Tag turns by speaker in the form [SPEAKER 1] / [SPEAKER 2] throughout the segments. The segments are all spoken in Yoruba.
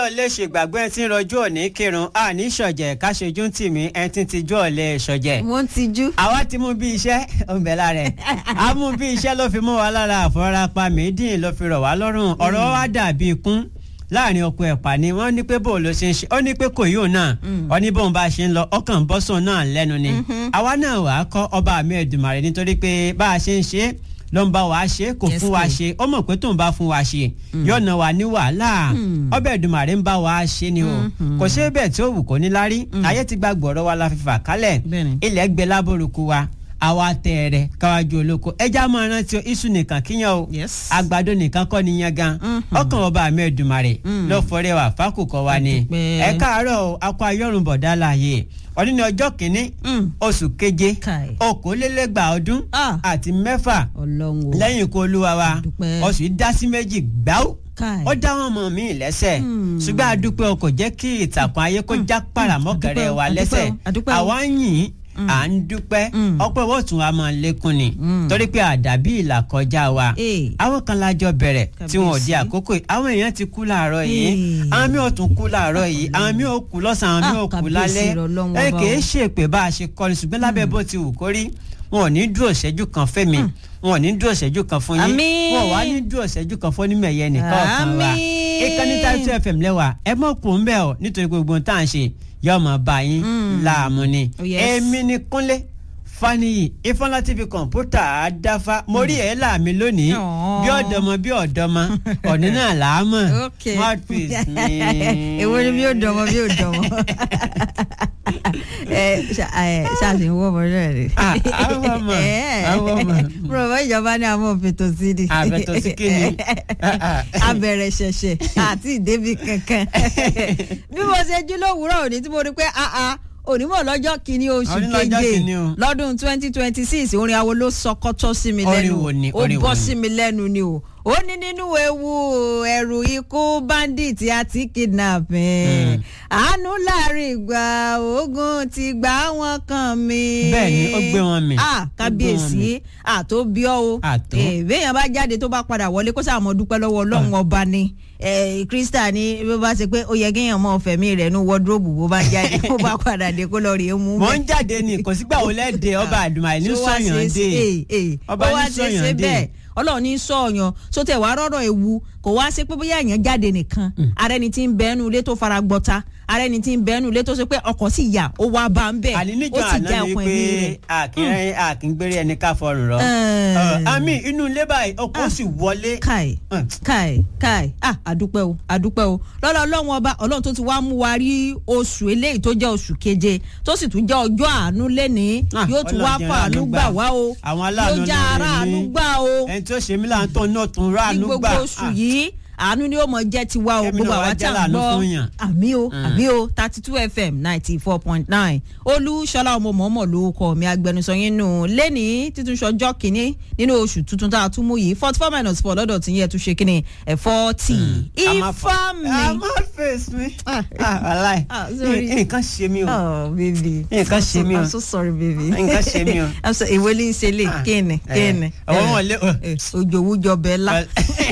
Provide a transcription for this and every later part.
[SPEAKER 1] ò lè ṣègbàgbọ́ ẹ tí ń rọjú òní kírun àní ṣọ̀jẹ̀ káṣojú tì mí ẹ tí ń tijú ọ̀lẹ́ ṣọ̀jẹ̀.
[SPEAKER 2] mo ń tijú.
[SPEAKER 1] àwa ti mú bí iṣẹ́ ọ̀bẹ lára ẹ̀ a mú bí iṣẹ́ ló fi mú wa lára àfọwọ́rápá méjì ló fi rọ̀ wá lọ́rùn ọ̀rọ̀ wa dàbí ikún láàrin ọkọ ẹ̀pà ni wọ́n ní pé bóun ló ṣe ń ṣe ó ní pé kò yóò náà ó ní bóun bá ṣe ń lọ ọkàn bọ́sùn náà lẹ́nu ni àwa náà wàá kọ́ ọba mi Èdùmàrè nítorí pé bá a ṣe ń ṣe é ló ń bá wa ṣe kò
[SPEAKER 2] Yes,
[SPEAKER 1] fún wa
[SPEAKER 2] kid.
[SPEAKER 1] ṣe ó mọ̀ pé tóun bá fún wa ṣe yóò ná wa ní wàhálà ọbẹ̀ Èdùmàrè ń bá wa ṣe ni o kò ṣe bẹ́ẹ̀ tí ó wù kó ní lárí ayé ti gba gbọ̀rọ̀ wa la fi fà kálẹ̀
[SPEAKER 2] Bẹ́ẹ̀ni.
[SPEAKER 1] ilẹ̀ gbẹ lábòrúkú wa àwa tẹ̀rẹ̀ káwájú olóko ẹja máa rántí o iṣu nìkan kíyan o
[SPEAKER 2] Yes.
[SPEAKER 1] àgbàdo nìkan kọ́ ni yan gan ọkàn ọba mi Èdùmàrè ló fọrẹ́ wà fákòkò wa ni
[SPEAKER 2] Àdúpẹ́.
[SPEAKER 1] ẹ káàárọ̀ o akọ ayọ́rùn bọ̀dá láàyè ọdún ní ọjọ́ kìíní
[SPEAKER 2] Mm.
[SPEAKER 1] oṣù keje
[SPEAKER 2] Kai.
[SPEAKER 1] okòólélẹ́gbàá ọdún
[SPEAKER 2] Ah.
[SPEAKER 1] àti mẹ́fà
[SPEAKER 2] ọlọ́run o.
[SPEAKER 1] lẹ́yìn ikú olúwa wa
[SPEAKER 2] Dúpẹ́.
[SPEAKER 1] oṣù yìí dá sí méjì gbáù
[SPEAKER 2] Kai.
[SPEAKER 1] ó dá wọn mọ mí lẹ́sẹ̀ ṣùgbọ́n àdúpẹ́ o kò jẹ́ kí ìtàkùn ayé kó já paramọ́kẹrẹ
[SPEAKER 2] Àdúpẹ́ o,
[SPEAKER 1] wa
[SPEAKER 2] àdúpẹ́
[SPEAKER 1] lẹ́sẹ̀
[SPEAKER 2] o, àdúpẹ́ o.
[SPEAKER 1] àwa ń yìn à ń dúpẹ́ ọpẹ́ wọ́n tún wa máa lékún ni torí pé àdàbí ìlà kọjá wa
[SPEAKER 2] Eh.
[SPEAKER 1] àwọn kan lájọ bẹ̀rẹ̀ tí wọn ò di
[SPEAKER 2] Kábíyèsí.
[SPEAKER 1] àkókò yìí àwọn èèyàn ti kú láàárọ̀ yìí
[SPEAKER 2] Eh.
[SPEAKER 1] àwọn mi ò tún kú láàárọ̀ yìí àwọn mi ò kú lọ́sàn-án àwọn mi ò
[SPEAKER 2] Ah,
[SPEAKER 1] kú
[SPEAKER 2] kábíyèsí
[SPEAKER 1] lálẹ́
[SPEAKER 2] rẹ̀ Ọlọ́run
[SPEAKER 1] ẹ
[SPEAKER 2] ọba
[SPEAKER 1] kì í
[SPEAKER 2] o.
[SPEAKER 1] ṣe pé bá a ṣe kọ́ni ṣùgbọ́n lábẹ́ bó ti wù kó rí wọn ò ní dúró ṣẹ́jú kan fẹ́mi wọn ò ní dúró ṣẹ́jú kan fún yín
[SPEAKER 2] Àmín.
[SPEAKER 1] wọn ò wá ní dúró ṣẹ́jú kan fún onímọ̀ẹ̀yẹ nìkan ọ̀kan wa
[SPEAKER 2] Àmín.
[SPEAKER 1] ìkànnì Title FM lẹ́wà ẹ mọ̀ kó ń bẹ̀ ọ́ nítorí gbogbo ohun tá à ń ṣe yóò máa bá yín láàmú ni
[SPEAKER 2] Oh, yes.
[SPEAKER 1] èmi ni Kúnlé Fáníyì Ifọ̀nlá TV kọ̀ǹpútà àdáfà mo rí ẹ̀ láàmì lónìí
[SPEAKER 2] Aww.
[SPEAKER 1] bí ọ̀dọ́mọ bí ọ̀dọ́mọ ọ̀ní náà làámọ̀
[SPEAKER 2] Okay.
[SPEAKER 3] èwo
[SPEAKER 1] mouthpiece
[SPEAKER 2] ni bí ó dọmọ bí ó dọmọ ẹ ṣáàṣì ń wọ ọmọ náà rè.
[SPEAKER 1] Ah, àwọn ọmọ, àwọn ọmọ.
[SPEAKER 2] bùrọ̀mọ́ ìjọba ní àwọn òfètò sí ni.
[SPEAKER 1] Àfètò sí kí ni?
[SPEAKER 2] abẹ̀rẹ̀ ṣẹ̀ṣẹ̀ àti ìdébí kankan. bí mo ṣe jí lówùúrọ̀ òní tí mo rí pé ah ah onímọ̀ lọ́jọ́ kìíní oṣù
[SPEAKER 1] Òní lọ́jọ́
[SPEAKER 2] keje
[SPEAKER 1] kìíní o.
[SPEAKER 2] lọ́dún twenty twenty six orin awo ló sọkọ́tọ́ sí mi
[SPEAKER 1] Orin
[SPEAKER 2] lẹ́nu
[SPEAKER 1] wo ni?
[SPEAKER 2] ó
[SPEAKER 1] Orin wo
[SPEAKER 2] bọ́
[SPEAKER 1] ni?
[SPEAKER 2] sí mi lẹ́nu ni o ó ní nínú ewu ẹ̀rù ikú bandit àti kidnapping àánú láàrin ìgbà ogun ti gbà wọ́n kàn mí.
[SPEAKER 1] Bẹ́ẹ̀ ni, ó gbé wọn mì.
[SPEAKER 2] ah
[SPEAKER 1] Ó gbé wọn
[SPEAKER 2] kábíyèsí àtó bí ọ́ o
[SPEAKER 1] Àtó.
[SPEAKER 2] Eh, béèyàn bá jáde tó bá padà wọlé kó sáà mọ dúpẹ́ lọ́wọ́ ọlọ́run ọba ni Eh, krista ni bó bá ṣe pé ó yẹ kéèyàn mọ fẹ̀mí rẹ̀ nú wọ́dúróòbù bó bá jáde bó bá padà dé kó lọ rèé mú
[SPEAKER 1] mo
[SPEAKER 2] bẹ́ẹ̀
[SPEAKER 1] ń jáde ní kò sígbà wo lẹ́ẹ̀dẹ̀ ọba àdùmáì ní
[SPEAKER 2] tó wá
[SPEAKER 1] sọ̀yàn
[SPEAKER 2] ṣe
[SPEAKER 1] dé
[SPEAKER 2] é é
[SPEAKER 1] ọba
[SPEAKER 2] ó wá
[SPEAKER 1] ní
[SPEAKER 2] ṣe é ṣe
[SPEAKER 1] sọ̀yàn
[SPEAKER 2] bẹ́ẹ̀
[SPEAKER 1] dé
[SPEAKER 2] ọlọ́run ní sọ̀yàn tó tẹ̀ wá rọ́rọ̀ ewu kò wá sí pé bóyá èèyàn jáde nìkan ara ẹni tí ń bẹ́ẹ̀nu ilé tó fara gbọ́ta ara ẹni tí ń bẹ́ẹ̀nu ilé tó ṣe pé ọkọ̀ sì yà ó wá bá ń bẹ̀
[SPEAKER 1] àní
[SPEAKER 2] ó
[SPEAKER 1] níjọ
[SPEAKER 2] sì já
[SPEAKER 1] àná ni
[SPEAKER 2] ọkọ̀ ẹ̀mí
[SPEAKER 1] pé
[SPEAKER 2] rẹ̀.
[SPEAKER 1] àkínrẹ́ àkíngbére ẹni ká fọrùn rọ
[SPEAKER 2] Eh.
[SPEAKER 1] Ọ, àmì inú ilé báyìí ọkọ̀ sì wọlé
[SPEAKER 2] káì
[SPEAKER 1] Mm.
[SPEAKER 2] káì káì ah àdúpẹ́ o àdúpẹ́ o lọ́lọ́ ọlọ́run ọba ọlọ́run tó ti wá mú wa rí oṣù eléyìí tó jẹ́ oṣù keje tó sì tún jẹ́ ọjọ́ àánú lẹ́ni
[SPEAKER 1] Ah,
[SPEAKER 2] yóò tún wá
[SPEAKER 1] Ọlọ́run jẹ́
[SPEAKER 2] fún àánú
[SPEAKER 1] àánú
[SPEAKER 2] gbà
[SPEAKER 1] gbà.
[SPEAKER 2] wá o
[SPEAKER 1] Àwọn aláàánú
[SPEAKER 2] yóò já
[SPEAKER 1] lóore
[SPEAKER 2] ara àánú
[SPEAKER 1] ní.
[SPEAKER 2] gbà o
[SPEAKER 1] ẹni tó ṣe mí láǹtọ̀ náà tún
[SPEAKER 2] ní
[SPEAKER 1] ráàánú
[SPEAKER 2] gbogbo
[SPEAKER 1] gbà
[SPEAKER 2] oṣù
[SPEAKER 1] Ah,
[SPEAKER 2] yìí àánú ni ó mọ jẹ́ tiwa o
[SPEAKER 1] Kẹ́mi
[SPEAKER 2] gbogbo
[SPEAKER 1] náà wá
[SPEAKER 2] àwa tá
[SPEAKER 1] jẹ́
[SPEAKER 2] à ń
[SPEAKER 1] láàánú
[SPEAKER 2] gbọ́
[SPEAKER 1] fún yàn.
[SPEAKER 2] àmì o àmì o thirty two fm ninety four point nine olúṣọlá ọmọ mọ̀ọ́mọ̀ ló kọ́ mi agbẹnusọ yín nù lẹ́ni títún ṣọjọ́ kínní nínú oṣù tuntun tá a tún mú yìí forty four minus four lọ́dọ̀ tí yẹ tún ṣe kínní ẹ̀ forty ifá mi.
[SPEAKER 1] àmọ́ face mi
[SPEAKER 2] Ah.
[SPEAKER 1] Ah, wàláì
[SPEAKER 2] Ah, sorry.
[SPEAKER 1] nǹkan ṣe mí o
[SPEAKER 2] Oh, baby.
[SPEAKER 1] Nǹkan ṣe mí o.
[SPEAKER 2] I'm so sorry, baby.
[SPEAKER 1] Nǹkan ṣe mí o.
[SPEAKER 2] I'm so ìwé ní í ṣe lè
[SPEAKER 1] Ah,
[SPEAKER 2] kéènì
[SPEAKER 1] eh,
[SPEAKER 2] kéènì.
[SPEAKER 1] ọwọ́ wọn lé-
[SPEAKER 2] Òjò wújọ bẹ́ẹ̀ lá.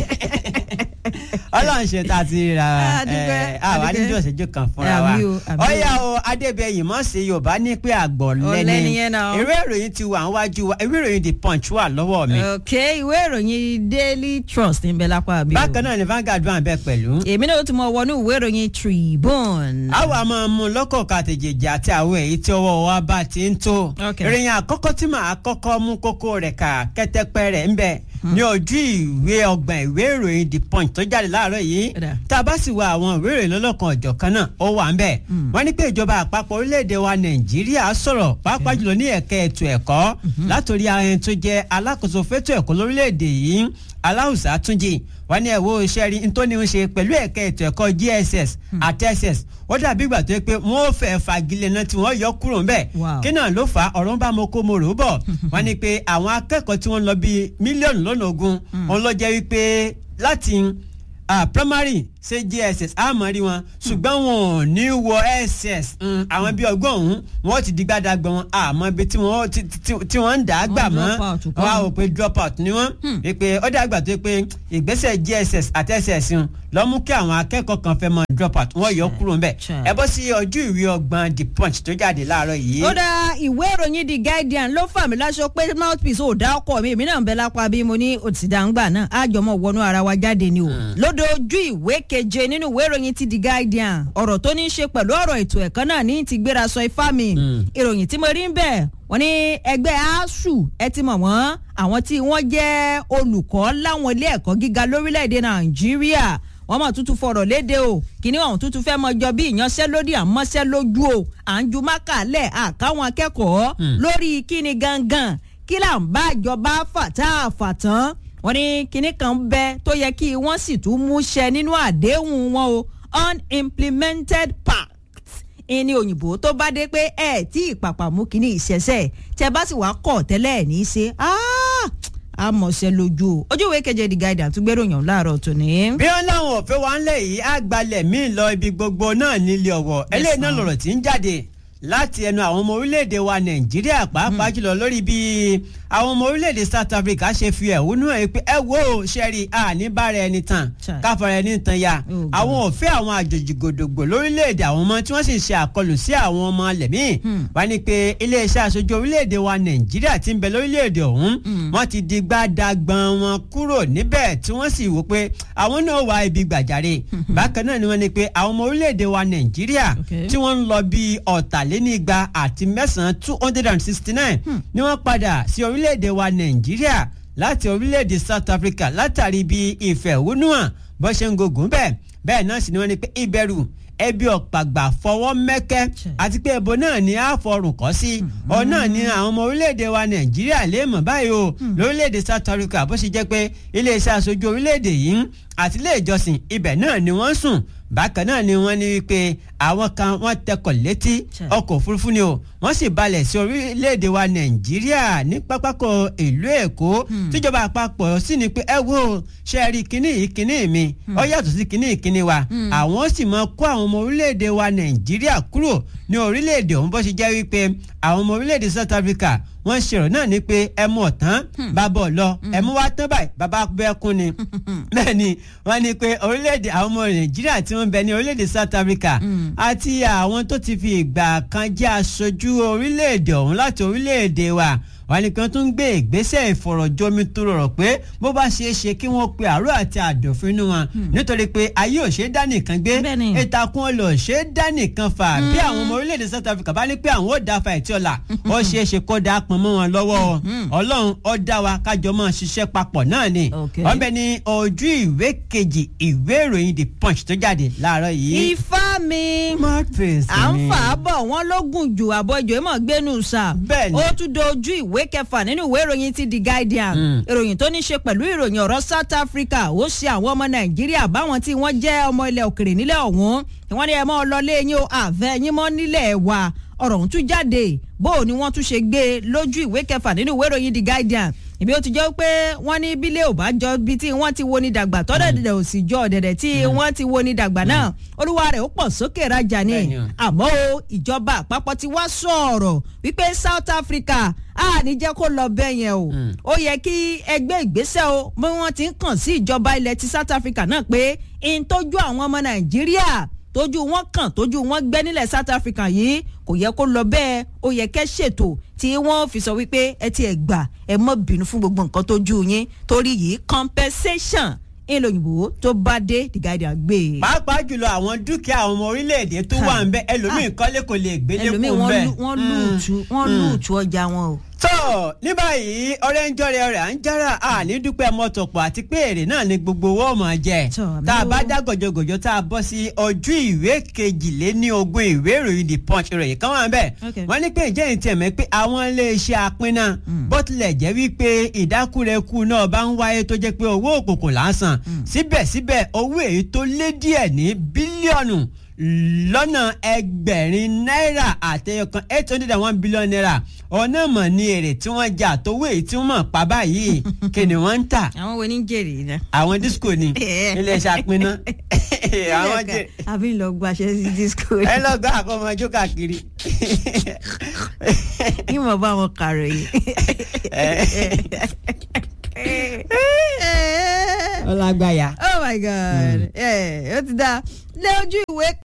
[SPEAKER 1] ọlọ́run ṣe tá a ti ra
[SPEAKER 2] Ah, dúpẹ́,
[SPEAKER 1] ẹ, àwa
[SPEAKER 2] dúpẹ́.
[SPEAKER 1] níjọ́ ìṣẹ́jú kan fúnra wa
[SPEAKER 2] Àmì o, àmì o.
[SPEAKER 1] ọ̀yà o adébẹ̀yìn mọ̀ sí yorùbá ní pé àgbọ̀
[SPEAKER 2] Ọ̀lẹ
[SPEAKER 1] lẹ́ni
[SPEAKER 2] nìyẹn náà.
[SPEAKER 1] ìwé ìròyìn ti wà níwájú wa ìwé ìròyìn the punch wà lọ́wọ́ mi
[SPEAKER 2] Ok, ìwé ìròyìn Daily Trust ń bẹ lápá àbí o.
[SPEAKER 1] bákan náà ni Vanguard wà bẹ́ẹ̀ pẹ̀lú.
[SPEAKER 2] Èmi náà ti mọ wọnú ìwé ìròyìn Tribune.
[SPEAKER 1] àwa máa mú lọ́kọ̀ọ̀kan àtẹ̀jẹ̀jẹ̀ àti àwọn èyí tí ọwọ́ wa bá ti ń tó.
[SPEAKER 2] Okay.
[SPEAKER 1] ìròyìn àkọ́kọ́ tí màá kọ́kọ́ mú kókó rẹ̀ kà kẹ́tẹ́pẹ́ rẹ̀ ń bẹ ní ojú ìwé ọgbọ̀n ìwé ìròyìn the punch tó jáde láàárọ̀ yìí
[SPEAKER 2] Ó dà.
[SPEAKER 1] tá a bá sì wo àwọn ìwé ìròyìn lọ́lọ́kan ọ̀jọ̀kan náà ó wà ń bẹ̀. wọ́n ní pé ìjọba àpapọ̀ orílẹ̀-èdè wa nàìjíríà sọ̀rọ̀ pàápàá jùlọ ní ẹ̀ka ètò ẹ̀kọ́ látòrí àwọn tó jẹ́ alákòóso fétò ẹ̀kọ́ lórílẹ̀-èdè yìí aláùsá túnjì wọ́n ní ẹ̀wọ́ iṣẹ́ rí nítorí ń ṣe pẹ̀lú ẹ̀ka ètò ẹ̀kọ́ GSS àti SS ó dàbí ìgbà tó yẹ pé wọ́n ò fẹ́ fagilé náà tí wọ́n yọ kúrò ńbẹ̀
[SPEAKER 2] Wow.
[SPEAKER 1] kí náà ló fà á ọ̀rọ̀ ń bá mo kó mo rò ó bọ̀ wọ́n ní pé àwọn akẹ́kọ̀ọ́ tí wọ́n lọ bíi mílíọ̀nù lọ́nà ogún òun ló jẹ́ wípé láti ah, primary ṣe JSS àmọ́ rí wọn ṣùgbọ́n wọn ò ní wọ SS mm, àwọn bíi ọgbọ́n ọ̀hún wọn ti di gbàdàgbà wọn àmọ́ ibi tí wọ́n ti- ti- tí wọ́n ń dà á gbà
[SPEAKER 2] Wọ́n
[SPEAKER 1] mọ́
[SPEAKER 2] drop out kọ́.
[SPEAKER 1] wọ́n á wò pé drop out ni wọ́n wípé ó dàgbà tó pé ìgbésẹ̀ JSS àti SS ń lọ mú kí àwọn akẹ́kọ̀ọ́ kan fẹ́ mọ drop out wọ́n yọ kúrò ńbẹ̀
[SPEAKER 2] Chà.
[SPEAKER 1] ẹ bọ́ sí ojú ìwé ọgbọ̀n The Punch tó jáde láàárọ̀ yìí.
[SPEAKER 2] ó dá ìwé ìròyìn The Guardian ló fà mí láṣọ pé mouthpiece ò dá ọkọ mi èmi náà ń bẹ lápá bí mo ní òtítàǹgbà náà àjọmọ wọnú ara wa jáde ni o lódò ojú ìwé keje nínú ìwé ìròyìn ti The Guardian ọ̀rọ̀ tó ní í ṣe pẹ̀lú ọ̀rọ̀ ètò ẹ̀kọ́ náà ní ti gbéra sọ ifá mi ìròyìn tí mo rí ń bẹ̀ wọ́n ní ẹgbẹ́ asuu ẹ ti mọ̀ wọ́n àwọn tí wọ́n jẹ́ olùkọ́ láwọn ilé ẹ̀kọ́ gíga lórílẹ̀‐èdè Nàìjíríà wọ́n mọ̀ tuntun fọ̀rọ̀ léde o kíní ọ̀hún tuntun fẹ́ mọ jọ bí ìyanṣẹ́lódì àmọ́ṣẹ́ lójú o à ń ju mákàlẹ̀ àkáwọn akẹ́kọ̀ọ́ lórí kíni gangan kí là ń bá ìjọba fà tá a fà tán wọ́n ní kíní kan bẹ tó yẹ kí wọ́n sì tún mú ṣẹ nínú àdéhùn wọn o unimplemented pact ìní òyìnbó tó bá dé pé ẹ tí ìpàpà mú kíní ìṣẹ̀ṣẹ̀ tẹ bá sì wá kọ̀ tẹ́lẹ̀ ní í ṣe àmọ̀ṣẹ́ lójú o ojú ìwé keje The Guardian tún gbéròyìn ọ̀hún láàárọ̀ tòní.
[SPEAKER 1] bí wọn láwọn òfin wa ń lẹ yìí á gbalẹ̀ míì lọ ibi gbogbo náà nílé ọ̀wọ̀ eléyìí náà
[SPEAKER 2] sir.
[SPEAKER 1] lọ̀rọ̀ tí ń jáde láti ẹnu àwọn ọmọ orílẹ̀-èdè wa nàìjíríà pàápàá jùlọ lórí bí àwọn ọmọ orílẹ̀-èdè south africa ṣe fi ẹ̀hónú ẹ̀ pé ẹ wo sẹ́rí àní bára ẹni tàn
[SPEAKER 2] Chai.
[SPEAKER 1] káfọ́ra ẹni tàn ya
[SPEAKER 2] Oh, God.
[SPEAKER 1] àwọn òfin àwọn àjòjì gòdògbò lórílẹ̀-èdè àwọn ọmọ tí wọ́n sì ṣe àkọlù sí àwọn ọmọ lẹ̀mí wá ní pé iléeṣẹ́ aṣojú orílẹ̀-èdè wa nàìjíríà ti ń bẹ lórílẹ̀-èdè ọ̀hún wọ́n ti di gbàdàgbọ́n wọn kúrò níbẹ̀ tí wọ́n sì wò pé àwọn náà wá ibi gbàjáre bákan náà ni wọ́n ní pé àwọn ọmọ orílẹ̀-èdè wa nàìjíríà
[SPEAKER 2] Okay.
[SPEAKER 1] tí wọ́n ń lọ bíi ọ̀tàlénígba àti mẹ́sàn-án two hundred and sixty nine ni wọ́n padà sí orílẹ̀-èdè wa nàìjíríà láti orílẹ̀-èdè south africa látàrí bí ìfẹ̀hónúhàn bó ṣe ń gògùn bẹ́ẹ̀ bẹ́ẹ̀ náà sì ni wọ́n ní pé ìbẹ̀rù ẹbí ọ̀pàgbà fọwọ́ mẹ́kẹ́
[SPEAKER 2] Chẹ̀.
[SPEAKER 1] àti pé ẹbọ náà ni a fọrùn kọ́ sí ọ náà ni àwọn ọmọ orílẹ̀-èdè wa nàìjíríà lè mọ̀ báyìí o lórílẹ̀-èdè south africa bó ṣe jẹ́ pé iléeṣẹ́ aṣojú orílẹ̀-èdè yìí àti ilé ìjọsìn ibẹ̀ náà ni wọ́n sùn bákan náà ni wọ́n ní wípé àwọn kan wọ́n tẹkọ̀ létí
[SPEAKER 2] Chẹ̀.
[SPEAKER 1] ọkọ̀ òfurufú ni o wọ́n sì balẹ̀ sí orílẹ̀-èdè wa nàìjíríà ní pápákọ̀ ìlú èkó tíjọba àpapọ̀ sì ní pé ẹ wo ṣe é rí kinní yìí kinní mi ó yàtọ̀ sí kinní ìkíní wa àwọn sì máa kó àwọn ọmọ orílẹ̀-èdè wa nàìjíríà kúrò ní orílẹ̀-èdè ọ̀hún bó ṣe jẹ́ wípé àwọn ọmọ orílẹ̀-èdè south africa wọ́n ṣèrò náà ní pé ẹ mú ọ̀tán bàbá ọ̀lọ́ ẹ mú wá tán báyìí bàbá bẹ́ẹ̀ kún ni bẹ́ẹ̀ ni wọ́n ní pé orílẹ̀-èdè àwọn ọmọ nàìjíríà tí wọ́n ń bẹ ní orílẹ̀-èdè south africa àti àwọn tó ti fi ìgbà kan jẹ́ aṣojú orílẹ̀-èdè ọ̀hún láti orílẹ̀-èdè wa wọ́n ní kí wọ́n tún gbé ìgbésẹ̀ ìfọ̀rọ̀jomi tó rọrọ̀ pé bó bá ṣeé ṣe kí wọ́n pe àárọ̀ àti àdòfin inú wọn nítorí pé ayé ò ṣeé dá nìkan gbé
[SPEAKER 2] Bẹ́ẹ̀ni.
[SPEAKER 1] ìtàkùn ọlọ ṣeé dá nìkan fà bí àwọn ọmọ orílẹ̀-èdè south africa bá ní pé àwọn ò dá fa ìtí ọ̀la ó ṣeé ṣe kó dá pọn mọ́ wọn lọ́wọ́ ọlọ́run ó dá wa kájọ máa ṣiṣẹ́ papọ̀ náà ni
[SPEAKER 2] Okay.
[SPEAKER 1] wọ́n bẹ ní ojú ìwé kejì ìwé ìròyìn the punch tó jáde láàárọ̀ yìí.
[SPEAKER 2] ifá mi
[SPEAKER 1] Martins
[SPEAKER 2] à ń
[SPEAKER 1] ni.
[SPEAKER 2] fà á bọ̀ wọ́n ló gùn jù àbọ̀jọ́ ìmọ̀ gbénu sà
[SPEAKER 1] Bẹ́ẹ̀ni.
[SPEAKER 2] ó tún dojú ìwé kẹfà nínú ìwé ìròyìn ti The Guardian
[SPEAKER 1] Mm.
[SPEAKER 2] ìròyìn tó ní ṣe pẹ̀lú ìròyìn ọ̀rọ̀ South Africa ó ṣe àwọn ọmọ Nàìjíríà báwọn tí wọ́n jẹ́ ọmọ ilẹ̀ òkèrè nílẹ̀ ọ̀hún tí wọ́n ní ẹ mọ́ lọlé yín o àfẹ́ yín mọ́ nílẹ̀ wa ọ̀rọ̀ ọ̀hún tún jáde bó o ni wọ́n tún ṣe gbé e lójú ìwé kẹfà nínú ìwé ìròyìn The Guardian ìbí ó ti jẹ́ pé wọ́n ní bílẹ̀ ò bá jọ bí tí wọ́n ti wo ni dàgbà tọ́dẹ̀dẹ̀ ò sì jọ ọ̀dẹ̀dẹ̀ tí wọ́n ti wo ni dàgbà náà olúwa rẹ̀ ó pọ̀ sókè rajà ni
[SPEAKER 1] Bẹ́ẹ̀ni o.
[SPEAKER 2] àmọ́ o ìjọba àpapọ̀ ti wá sọ̀rọ̀ wípé South Africa a ní jẹ́ kó lọ bẹ́ẹ̀ yẹn o ó yẹ kí ẹgbẹ́ ìgbésẹ̀ o bí wọ́n ti ń kàn sí ìjọba ilẹ̀ ti South Africa náà pé n tójú àwọn ọmọ Nàìjíríà tójú wọn kàn tójú wọn gbẹ́ nílẹ̀ South Africa yìí kò yẹ kó lọ bẹ́ẹ̀ ó yẹ kẹ́ ṣètò tí wọ́n fi sọ wípé ẹ ti ẹ̀ gbà ẹ mọ́ bínú fún gbogbo nǹkan tójú yín torí yìí compensation ìlòyìnbó tó bá dé The Guardian gbé e.
[SPEAKER 1] pàápàá jùlọ àwọn dúkìá àwọn ọmọ orílẹ̀-èdè tó wà ń bẹ ẹlòmíì kọ́lé kò lè gbélé
[SPEAKER 2] ẹlòmíì
[SPEAKER 1] kó ń bẹ.
[SPEAKER 2] wọ́n lù- wọ́n lùtù wọ́n lùtù ọjà wọn o.
[SPEAKER 1] tó ní báyìí ọ̀rẹ́ ń jọrẹ ọ̀rẹ́ à ń jára à ní dúpẹ́ mọ́tòpọ̀ àti pé èrè náà ni gbogbo owó ọmọ jẹ
[SPEAKER 2] Tó, àmì
[SPEAKER 1] tá a bá
[SPEAKER 2] o.
[SPEAKER 1] dá gòjògòjò tá a bọ́ sí ojú ìwé kejìléní ogún ìwé ìròyìn the punch ìròyìn kan wà bẹ́ẹ̀
[SPEAKER 2] Okay.
[SPEAKER 1] wọ́n ní pé ìjẹ́ ìtẹ̀mẹ́ pé àwọn iléeṣẹ́ apínná bó tilẹ̀ jẹ́ wípé ìdákúrekú náà bá ń wáyé tó jẹ́ pé owó òkùnkùn lásán síbẹ̀síbẹ̀ owó èyí tó lé díẹ̀ ní bílíọ̀nù lọ́nà ẹgbẹ̀rin náírà àtẹyọkan eight hundred and one billion naira ọ̀nà mọ̀ ní èrè tí wọ́n jà tówó èyí tí wọ́n mọ̀ pa báyìí kí ni wọ́n ń tà
[SPEAKER 2] àwọn wo ní jèrè náà.
[SPEAKER 1] àwọn disco ni
[SPEAKER 2] Eh.
[SPEAKER 1] iléeṣẹ́ apínná àwọn jẹ
[SPEAKER 2] àbí ń lọ gbaṣẹ́ sí disco
[SPEAKER 1] ẹ lọ gbá àkọmọjó káàkiri.
[SPEAKER 2] ìmọ̀ bá wọn kàròyìn.
[SPEAKER 1] ọlágbáyà.
[SPEAKER 2] oh my god ẹ ó ti dá lé ojú ìwé